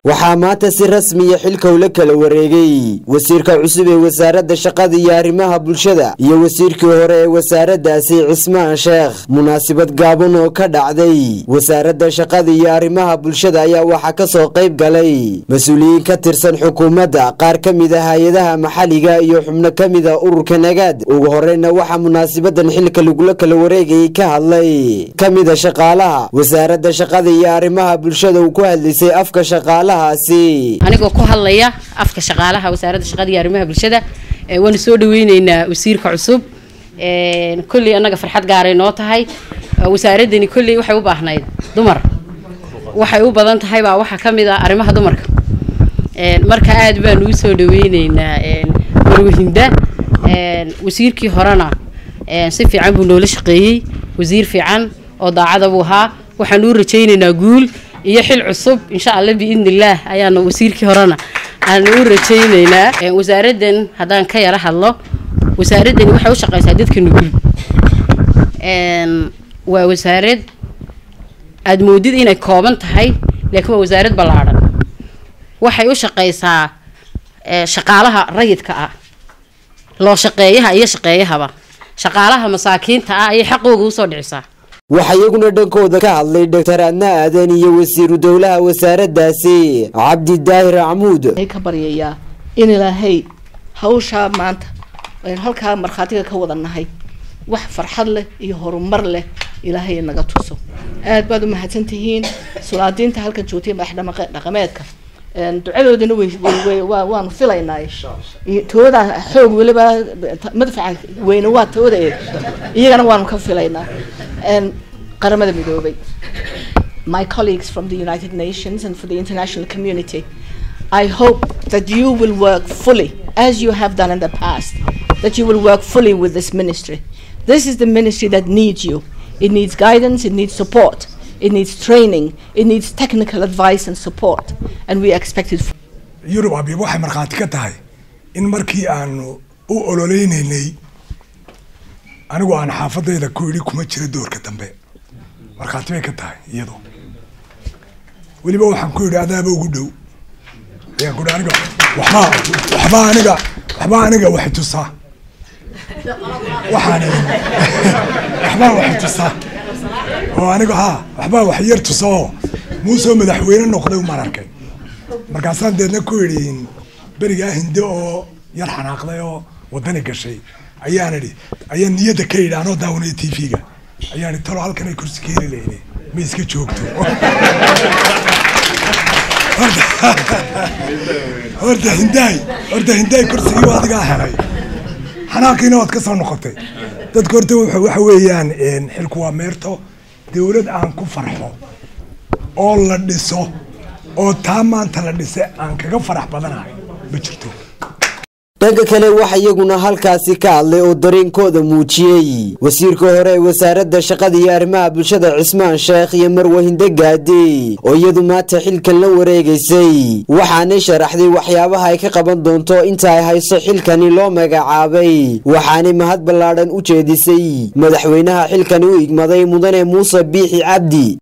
waxaa maanta si rasmiya xilka ula kala wareegay wasiirka cusub ee wasaaradda shaqada iyo arrimaha bulshada iyo wasiirkii hore ee wasaaraddaasi cismaan sheekh munaasabad gaaban oo ka dhacday wasaaradda shaqada iyo arrimaha bulshada ayaa waxaa ka soo qayb galay mas-uuliyiin ka tirsan xukuumadda qaar ka mid a hay-adaha maxalliga iyo xubno ka mid a ururka nagaad ugu horeyna waxaa munaasabadan xilka lagula kala wareegayay ka hadlay ka mid a shaqaalaha wasaaradda shaqada iyo arrimaha bulshada uu ku hadlaysay afka shaqaalahaasi anigoo ku hadlaya afka shaqaalaha wasaaradda shaqada iyo arrimaha bulshada waanu soo dhaweyneynaa wasiirka cusub kolley annaga farxad gaaray noo tahay wasaaradani kolley waxay u baahnayd dumar waxay u badan tahay baa waxaa ka mid ah arrimaha dumarka marka aad baanu u soo dhaweyneynaa marwahinda wasiirkii horena si fiican buu noola shaqeeyey wasiir fiican oo daacada buu ahaa waxaanu u rajayneynaa guul iyo xil cusub insha allah biidn illaah ayaanu wasiirkii horena aanu u rajayneynaa wasaaraddan haddaan ka yara hadlo wasaaraddani waxay u shaqeysaa dadka nugul waa wasaarad aada moodid inay kooban tahay laakiin waa wasaarad ballaadhan waxay u shaqeysaa shaqaalaha rayidka ah loo shaqeeyaha iyo shaqeeyahaba shaqaalaha masaakiinta ah ayay xaqooga usoo dhicisaa waxaa iyaguna dhankooda ka hadlay doctor adna aadan iyo wasiiru dowlaha wasaaraddaasi cabdi daahir camuud ka baryayaa in ilaahay hawshaa maanta aynu halkaa markhaatiga ka wada nahay wax farxad leh iyo horumar leh ilaahay naga tuso aad baad u mahadsan tihiin sulaadiinta halkan joogtay madax dhaqameedka ducadoodana way waanu filaynaa tooda xoog weliba madfaca weyne waa tooda iyagana waanu ka filaynaa qaramada midoobay my colleagues from the united nations and for the international community i hope that you will work fully as you have done in the past that you will work fully with this ministry this is the ministry that needs you it needs guidance it needs support it needs training it needs technical advice and support and we expect it yurub abiib waxay markhaati ka tahay in markii aanu u ololeynaynay anigu aan xaafadayda ku idhi kuma jira doorka dambe markhaati bay ka tahay iyado weliba waxaan ku idhi adaaba ugu dhow ayaan ku idhi aniga waxbaa waxbaa aniga waxbaa aniga waxay tusaa waxaan waxbaa waxay tusaa oo aniga ha waxbaa wax yar tusa oo muusoo madaxweyne noqday umaan arkay markaasaan deedna ku idhi berigaa hinde oo yar xanaaqday oo wadani gashay ayaan idhi ayaan niyadda ka idhi anoo daawanaya t v-ga ayaan idhi talo halkan ay kursi keeni leyne ma iska joogto horta hindaay horta hindaay kursigii waa adigaa helay xanaaqiina waad ka soo noqotay dadka horta waxa weeyaan xilku waa meerto dawlad aan ku farxo oo la dhiso oo taa maanta la dhise aan kaga farax badanahay ma jirto dhanka kale waxa iyaguna halkaasi ka hadlay oo dareenkooda muujiyey wasiirka hore ee wasaaradda shaqada iyo arrimaha bulshada cismaan sheekh iyo marwahinde gaade oo iyadu maanta xilkan la wareegaysay waxaanay sharaxday waxyaabaha ay ka qaban doonto inta ay hayso xilkani loo magacaabay waxaanay mahad ballaadhan u jeedisay madaxweynaha xilkani u igmaday mudane muuse biixi cabdi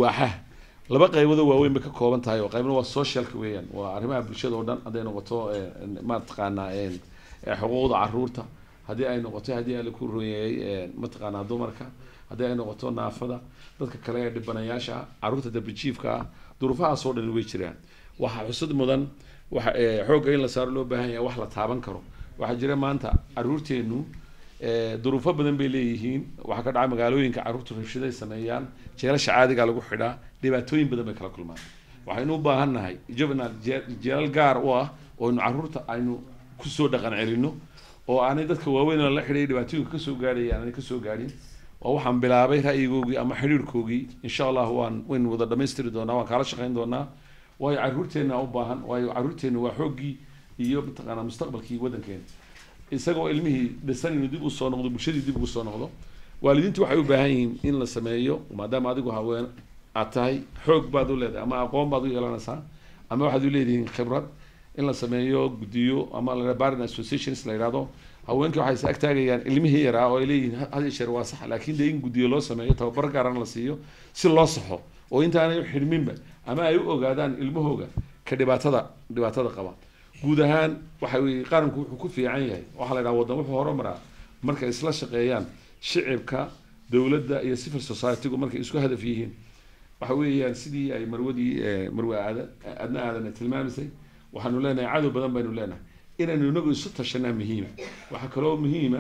laba qayboodoo waaweyn bay ka kooban tahay oo qaybna waa socialka weeyaan waa arrimaha bulshada oo dhan hadday noqoto mataqaanaa xuquuqda caruurta haddii ay noqoto haddii ala ku royeeyey mataqaanaa dumarka haddii ay noqoto naafada dadka kale ee dhibanayaasha ah caruurta darbijiifka ah duruufahaas oo dhan way jiraan waxaa xusud mudan waxa xoogga in la saaro loo baahan yahay wax la taaban karo waxaa jira maanta caruurteenu duruufo badan bay leeyihiin waxaa ka dhaca magaalooyinka carruurtu rabshaday sameeyaan jeelasha caadiga lagu xidhaa dhibaatooyin badan bay kala kulmaan waxaynu u baahan nahay juvenal jeelal gaar u ah oo aynu carruurta aynu kusoo dhaqan celino oo aanay dadka waaweyn la xidhay dhibaatooyinka kasoo gaadhaya aanay kasoo gaadhin waa waxaan bilaabay ra'yigoogii ama xidhiirkoogii insha allah waan waynu wada dhamaystiri doonaa waan kaala shaqayn doonaa waayo carruurteenna u baahan waayo carruurteenna waa xooggii iyo mataqaanaa mustaqbalkii waddankeena isagoo ilmihii dhisan inuu dib usoo noqdo bulshadii dib ugu soo noqdo waalidiintu waxay u baahan yihiin in la sameeyo maadaama adigu haween aad tahay xoog baad u leedahay ama aqoon baad u yeelanaysaa ama waxaad u leedihiin khibrad in la sameeyo guddiyo ama la barin associations la yidhahdo haweenkii waxay is agtaagayaan ilmihii yaraa oo ay leeyihiin had iyo jeer waa sax laakiin dee in guddiyo loo sameeyo tababar gaarana la siiyo si loo saxo oo intaanay xidhminba ama ay u ogaadaan ilmahooga ka dhibaatada dhibaatada qaba guud ahaan waxa weye qaranku wuxuu ku fiican yahay waxaa la yidhaha waddan wuxuu horumaraa markay isla shaqeeyaan shicibka dowladda iyo civil society-gu markay isku hadaf yihiin waxa weeyaan sidii ay marwadii marwe aada adna aadana tilmaamisay waxaanu leenahay cadow badan baynu leenahay inaynu inagu isu tashanaa muhiima waxaa kaloo muhiima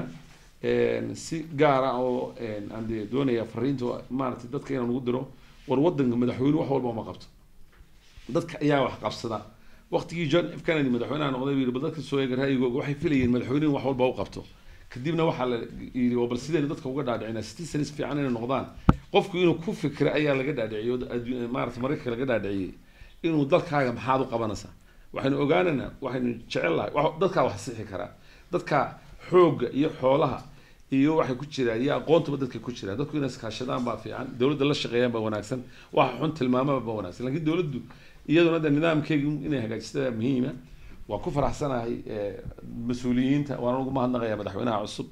si gaara oo aan dee doonaya fariinta maaragtay dadka inaan ugu diro war wadanka madaxweyne wax walba uma qabto dadka ayaa wax qabsada waqtigii john f kennedy madaxweynaha noqday buu yidhi bal dadka soo eega ra'yigooga waxay filayeen madaxweynuhu wax walba u qabto kadibna waxaa la yidhi waa bal sidaynu dadka uga dhaadhicinaa citizens fiican inay noqdaan qofku inuu ku fikra ayaa laga dhaadhiciyo maarata maraykanka laga dhaadhiciyey inuu dalkaaga maxaad u qabanaysaa waxaynu ogaanaynaa waxaynu jecellahay dadkaa wax sixi karaa dadka xoogga iyo xoolaha iyo waxay ku jiraan iyo aqoontuba dadka ku jiraan dadku inay iskaashadaan baa fiican dowladda la shaqeeyaan baa wanaagsan waxa xun tilmaamaba baa wanaagsan laakiin dowladdu iyaduna de nidaamkeegi inay hagaajistada muhiima waan ku faraxsanahay mas-uuliyiinta waan ugu mahadnaqayaa madaxweynaha cusub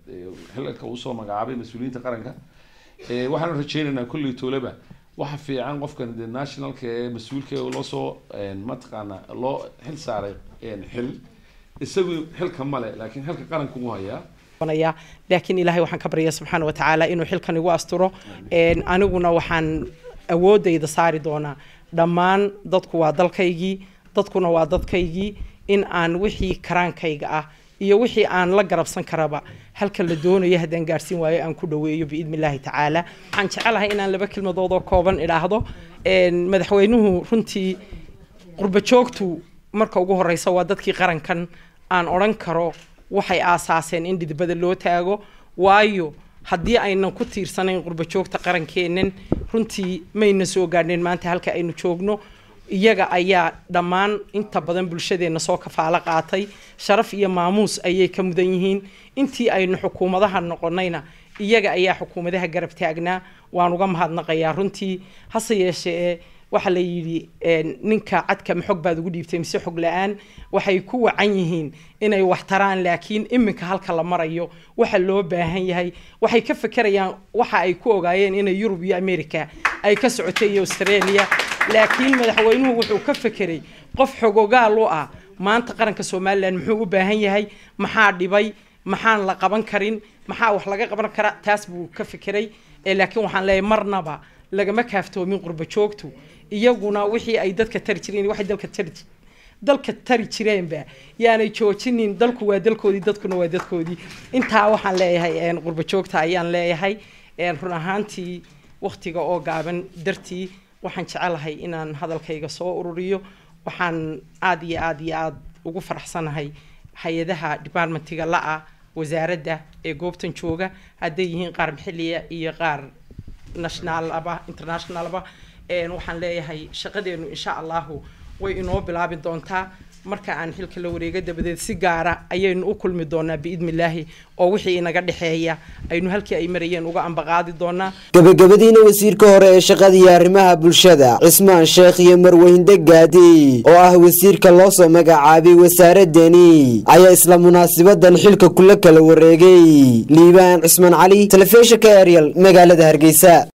xilka uu soo magacaabay mas-uuliyiinta qaranka waxaanu rajeynaynaa kulley tooleba waxa fiican qofkan de nationalka ee mas-uulka loo soo mataqaana loo xil saaray xil isagu xilka male laakiin xilka qaranka ugu hayaa laakiin ilaahay waxaan ka baryaya subxaana wa tacaala inuu xilkan igu asturo aniguna waxaan awoodayda saari doonaa dhammaan dadku waa dalkaygii dadkuna waa dadkaygii in aan wixii karaankayga ah iyo wixii aan la garabsan karaba halka la doonayo haddaan gaarhsiin waayo aan ku dhaweeyo biidni illaahi tacaala waxaan jecelahay inaan laba kelmadood oo kooban idhaahdo madaxweynuhu runtii qurba joogtu marka ugu horeysa waa dadkii qarankan aan odhan karo waxay aasaaseen in dhidibada loo taago waayo haddii aynan ku tiirsanayn qurba joogta qarankeennan runtii mayna soo gaadhneen maanta halka aynu joogno iyaga ayaa dhammaan inta badan bulshadeenna soo kafaalo qaatay sharaf iyo maamuus ayay ka mudan yihiin intii aynu xukuumadaha noqonayna iyaga ayaa xukuumadaha garab taagnaa waan uga mahadnaqayaa runtii hase yeeshee waxaa la yidhi ninka cadka ma xog baad ugu dhiibtay mise xog la-aan waxay ku wacan yihiin inay wax taraan laakiin iminka halka la marayo waxa loo baahan yahay waxay ka fekerayaan waxa ay ku ogaayeen inay yurub iyo america ay ka socotay iyo australia laakiin madaxweynuhu wuxuu ka fekeray qof xogogaal u ah maanta qaranka somalilan muxuu u baahan yahay maxaa dhibay maxaan la qaban karin maxaa wax laga qaban kara taas buu ka fekeray laakiin waxaan leeyahay marnaba lagama kaaftoomin qurba joogtu iyaguna wixii ay dadka tari jireen waxay dalka tari dalka tari jireenba yaanay joojinin dalku waa dalkoodii dadkuna waa dadkoodii intaa waxaan leeyahay qurba joogta ayaan leeyahay run ahaantii waktiga oo gaaban dartii waxaan jecelahay inaan hadalkayga soo ururiyo waxaan aada iyo aada iyo aada ugu faraxsanahay hay-adaha departmentiga la-ah wasaaradda ee goobtan jooga hadday yihiin qaar maxiliya iyo qaar nationalaba internationalaba waxaan leeyahay shaqadeenu insha allahu way inoo bilaabi doontaa marka aan xilka la wareega dabadeed si gaara ayaynu u kulmi doonaa biidni illaahi oo wixii inaga dhexeeya aynu halkii ay marayeen uga ambaqaadi doonaa gabagabadiina wasiirka hore ee shaqada iyo arrimaha bulshada cismaan sheekh iyo marweyne gaadi oo ah wasiirka loo soo magacaabay wasaaradani ayaa isla munaasibadan xilka kula kala wareegay liibaan cismaan cali telefishinka ariel magaalada hargeysa